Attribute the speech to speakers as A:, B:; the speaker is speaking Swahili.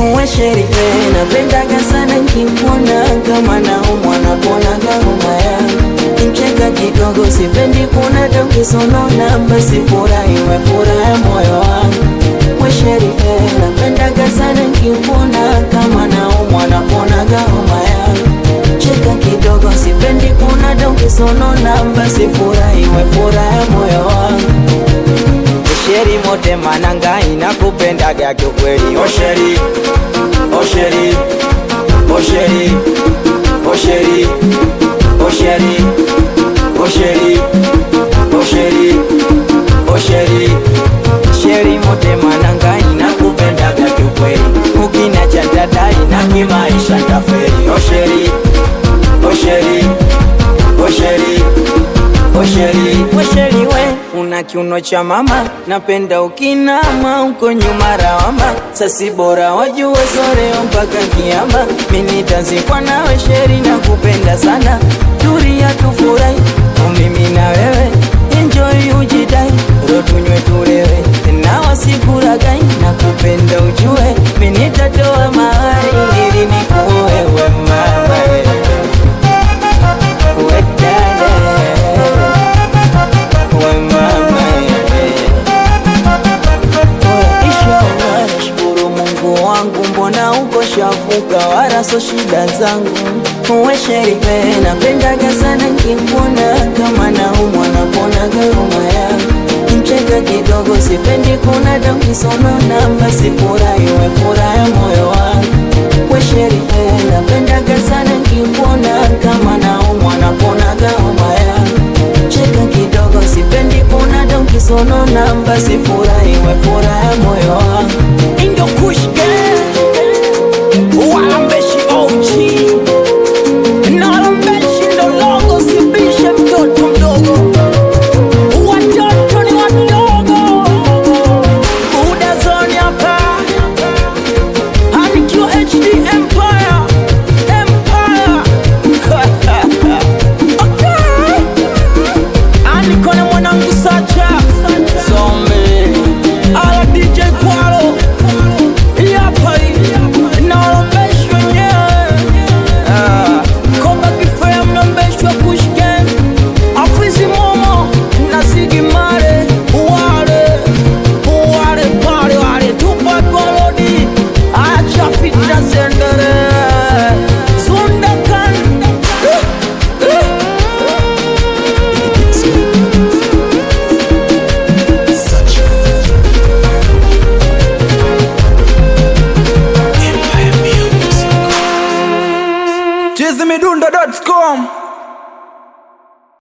A: uwe sherie napendaga sana nkimwona kama naumwa naponaga homa yangu mcheka kidogo sipendi kuna taukisonona basi furahi we furaha moyo wangu we sherie napendaga sana nkimwona kama naumwa naponaga homa yangu cheka kidogo sipendi kuna taukisonona basi furahi we furaha moyo wangu
B: Sheri mote mananga inakupendaga kiukweli Osheri, osheri, osheri, osheri, osheri, osheri, osheri, osheri Sheri mote mananga inakupendaga kiukweli Ukinacha dada ina kimaisha taferi Osheri, osheri, osheri, osheri, osheri we una kiuno cha mama, napenda ukinama uko nyuma rawama, sasi bora wajue soreo mpaka kiama, mimi tazikwa nawe sheri na kupenda sana, turia tufurahi mimi na wewe, enjoy ujidai, ro tunywe tulewe, na wasikuragai na kupenda ujue, mimi nitatoa mahari ili nikuoe we mama we dada we mama
A: Inshallah, nashukuru Mungu wangu, mbona uko shafuka, wala so shida zangu. Uwe sherie, napendaga sana nkimwona, kama naumwa naponaga homa yangu. Mcheka kidogo, sipendi kuna taukisonona, basi furahi we furaha moyo wangu. We sherie, napendaga sana nkimwona, kama naumwa naponaga homa yangu cheka kidogo, sipendi kuna taukisonona, basi furahi we furaha moyo wangu.
B: Indo Kush Gang Walambeshi OG Nalambeshi ndo logo Sibishe mtoto mdogo Watoto ni wadogo Buda zone hapa Anikiwa HD Empire Empire Okay Aniko na mwanangu Sacha Zombi Ala DJ Kwalo Yapa Naolombeshwa nyewe Ah, Koba kifea mlombeshwa Kush Gang Afizi Momo na Ziggy Marley Wale Wale pale wale Tupac Golodi Acha fitna zendere Zundakan Eh, eh.
C: chizimidundo.com